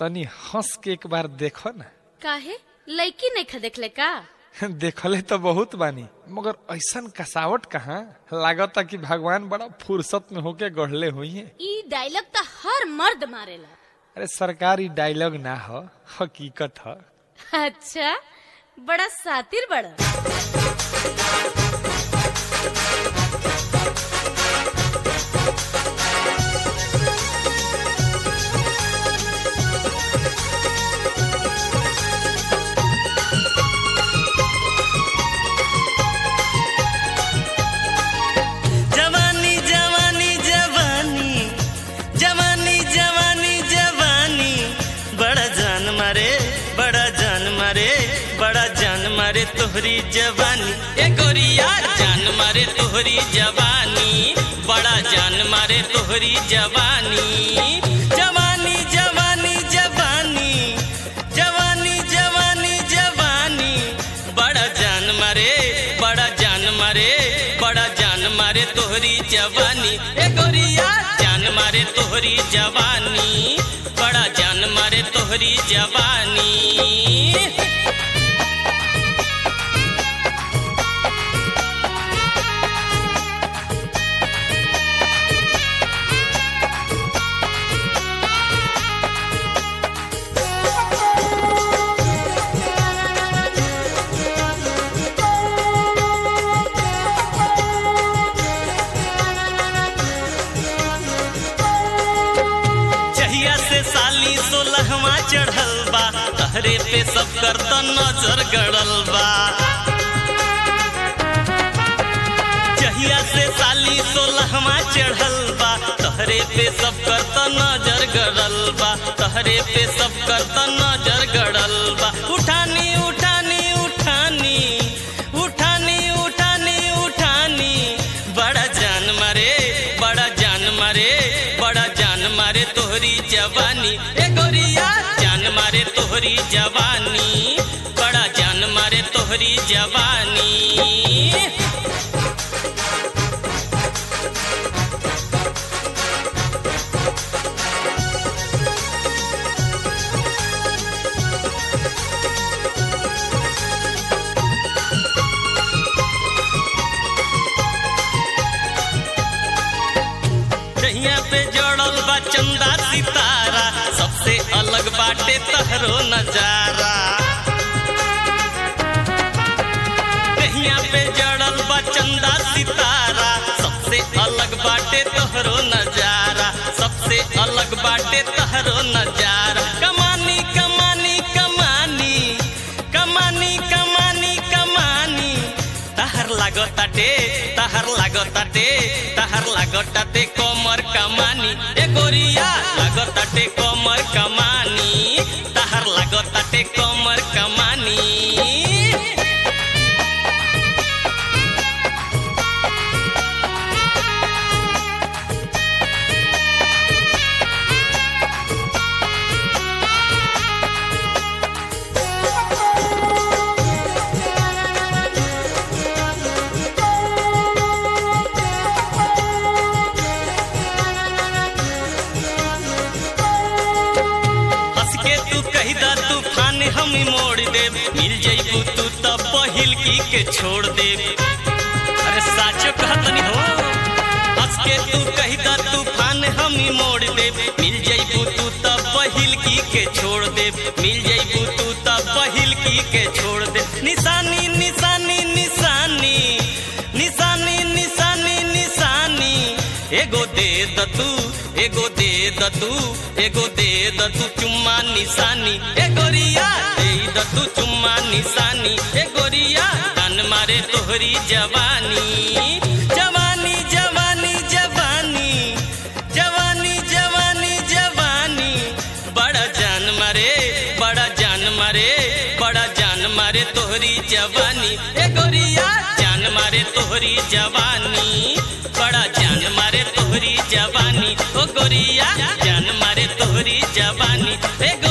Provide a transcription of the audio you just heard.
तनी हंस के एक बार देखो ना काहे लड़की नहीं देखले का देखले तो बहुत बानी मगर ऐसन कसावट कहाँ लागता कि भगवान बड़ा फुर्सत में होके गढ़ले हुई है ई डायलॉग तो हर मर्द मारेला अरे सरकारी डायलॉग ना हो हकीकत ह अच्छा बड़ा सातिर बड़ा जवानी जवानी जवानी जवानी जवानी जवानी बड़ा जान मारे बड़ा जान मारे बड़ा जान मारे तोहरी जवानी ए गोरिया जान मारे तोहरी जवानी बड़ा जान मारे तोहरी जवानी जवानी जवानी जवानी जवानी जवानी जवानी बड़ा जान मारे बड़ा जान मारे बड़ा जान मारे तोहरी जवानी ए गोरिया जान मारे तोहरी जवानी बड़ा जान मारे तोहरी जवानी जहिया से साली सोलहवा चढ़ल बा तहरे पे सब कर त नजर गड़ल बा जहिया से साली सोलहवा चढ़ल बा तहरे पे सब कर त नजर गड़ल बा तहरे पे सब कर त नजर गड़ल बा उठानी उठानी उठानी उठानी उठानी उठानी बड़ा जान मारे बड़ा जान मारे बड़ा जान मारे तोहरी जवानी ए गोरिया जान मारे तोहरी जवानी बड़ा जान मारे तोहरी जवानी दहिया पे जड़ल बा चंदा सितारा सबसे अलग बाटे तहरो नजारा दहिया पे जड़ल बा चंदा सितारा सबसे अलग बाटे तहरो नजारा सबसे अलग बाटे तहरो नजारा कमानी कमानी कमानी कमानी कमानी कमानी तहर लागताटे तहर लागताटे तहर लागताटे कमर कमानी ए गोरिया लागताटे कमर कमानी तहर लागताटे कमर कमानी हंस के तू कही दा तूफान हम मोड़ दे मिल जइबू तू तब पहिल की के छोड़ दे अरे साचो कहतनी हो हंस के तू कही दा तूफान हम मोड़ दे मिल जइबू तू तब पहिल की के छोड़ दे मिल जइबू तू तब पहिल की के छोड़ दे निशानी निशानी निशानी निशानी निशानी निशानी एगो दे द तू एगो दे द तू एगो दे द तू चुम्मा निशानी ए गोरिया दे द तू चुम्मा निशानी ए गोरिया तन मारे तोहरी जवानी जवानी जवानी जवानी जवानी जवानी जवानी बड़ा जान मारे बड़ा जान मारे बड़ा जान मारे तोहरी जवानी ए गोरिया जान मारे तोहरी जवानी बड़ा जान मारे तोहरी जवानी ओ गोरिया जान मारे तोहरी जवानी ए